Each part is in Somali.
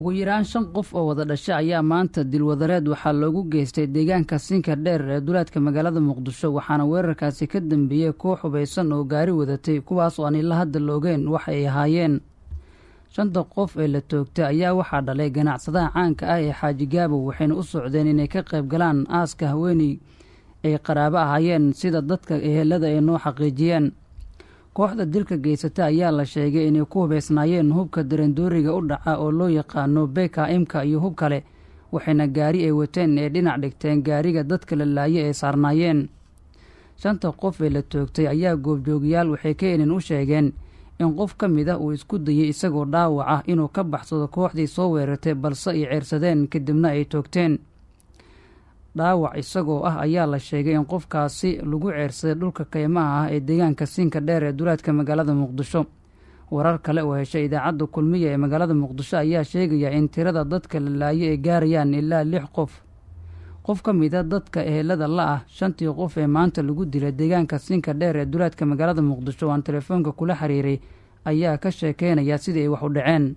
ugu yaraan shan qof oo wada dhasha ayaa maanta dilwadareed waxaa loogu geystay deegaanka sinka dheer ee duleedka magaalada muqdisho waxaana weerarkaasi ka dambeeyey koox hubaysan oo gaari wadatay kuwaas oo aan ila hadda loogeen wax ay ahaayeen shanta qof ee la toogtay ayaa waxaa dhalay ganacsadaha caanka ah ee xaaji gaabow waxayna u socdeen inay ka qayb galaan aaska haweeney ay qaraabo ahaayeen sida dadka ehelada ay noo xaqiijiyeen kooxda dilka geysata ayaa la sheegay inay ku hubaysnaayeen hubka darandooriga u dhaca oo loo yaqaano beka imka iyo hub kale waxayna gaari ay wateen ee dhinac dhigteen gaariga dadka la laaye ay saarnaayeen shanta qof ee la toogtay ayaa goobjoogayaal waxay keenin u sheegeen in qof ka mid ah uu isku dayay isagoo dhaawac ah inuu ka baxsado kooxdii soo weerartay balse ay ceersadeen kadibna ay toogteen dhaawac isagoo ah ayaa la sheegay in qofkaasi lagu ceersaday dhulka kaymaha ah ee deegaanka siinka dheer ee duleedka magaalada muqdisho warar kale oo heshay idaacadda kulmiya ee magaalada muqdisho ayaa sheegaya in tirada dadka la laayo ay gaarayaan ilaa lix qof qof ka mid a dadka ehelada la ah shantii qof ee maanta lagu dilay deegaanka siinka dheer ee duleedka magaalada muqdisho aan telefoonka kula xiriiray ayaa ka sheekeynaya sidii ay wax u dhaceen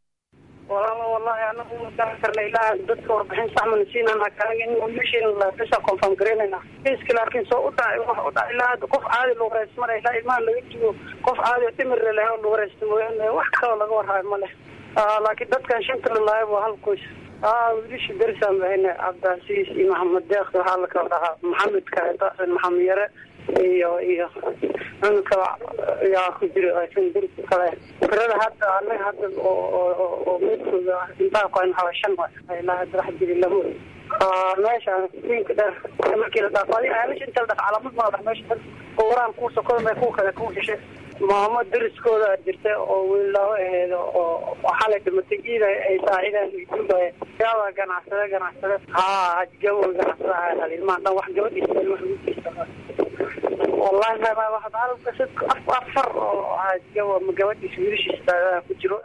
wallahi anagu ma garan karna ilaa dadka warbixin saxmana siinana kanaga in meesheena bisa confirm garaynayna kiiska laakiin soo u dhacay wax u dhacay ilaa qof caadi lagu wareysmara ilaa ilmaha laga jigo qof caadi oo dhimir leh oo lagu wareysta mooyaane wax kaloo laga warhayo ma leh laakiin dadkan shanta lalaaya waa hal qoys wiilasha bersaan bahayna cabdicasiis iyo maxamed deeq waxaa la kala dhahaa maxamed kaedasan maxamed yare iyo iyo cunugka yaa ku jira derka kale firada hadda anaga hadda oo meydkooda intaa qoyn waxaa shan ilaa hadda wax jiri lama meesha siinka dheer markii la dhaafo adiga meesha inta la dhaaf calaamad ma dhax meesha waraan kuu sokoda kuwa kale kuu heshay maamo dariskooda jirta oo wiilaaho aheed oo xalay dhimatay iida ay saacidaan duubaya yaaba ganacsade ganacsade haa hajgabo ganacsada ilmaha dhan wax gabadhiisa wax ugu geysta wallahi halka afar oo hajgabo ma gabadhiisa wiilashiisa ku jiro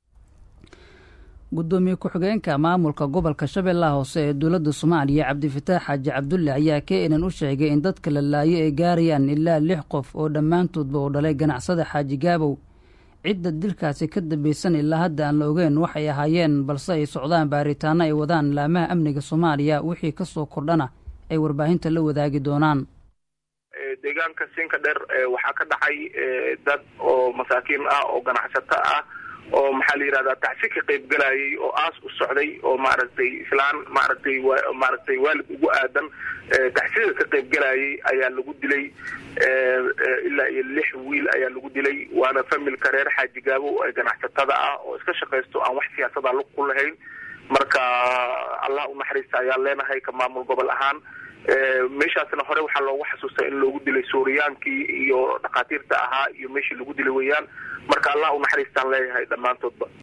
guddoomiye ku-xigeenka maamulka gobolka shabeellaha hoose ee dowladda soomaaliya cabdifataax xaaji cabdulle ayaa keenan u sheegay in dadka la laayo ay gaarayaan ilaa lix qof oo dhammaantoodba uu dhalay ganacsada xaaji gaabow cidda dilkaasi ka dambaysan ilaa hadda aan la ogeen waxay ahaayeen balse ay socdaan baaritaano ay wadaan laamaha amniga soomaaliya wixii ka soo kordhana ay warbaahinta la wadaagi doonaan deegaanka siinka dheer waxaa ka dhacay dad oo masaakiin ah oo ganacsato ah oo maxaa la yidhahdaa tacsi ka qayb galayay oo aas u socday oo maaragtay islaan maaragtay maaragtay waalid ugu aadan tacsida ka qayb galayay ayaa lagu dilay ilaa iyo lix wiil ayaa lagu dilay waana familka reer xaaji gaabo ee ganacsatada ah oo iska shaqaysto aan wax siyaasada lug ku lahayn marka allah unaxariista ayaan leenahay ka maamul gobol ahaan meeshaasna hore waxaa loogu xasuustaa in loogu dilay suuriyaankii iyo dhakhaatiirta ahaa iyo meeshii lagu dilay weeyaan marka allah unaxariistaan leeyahay dhammaantoodba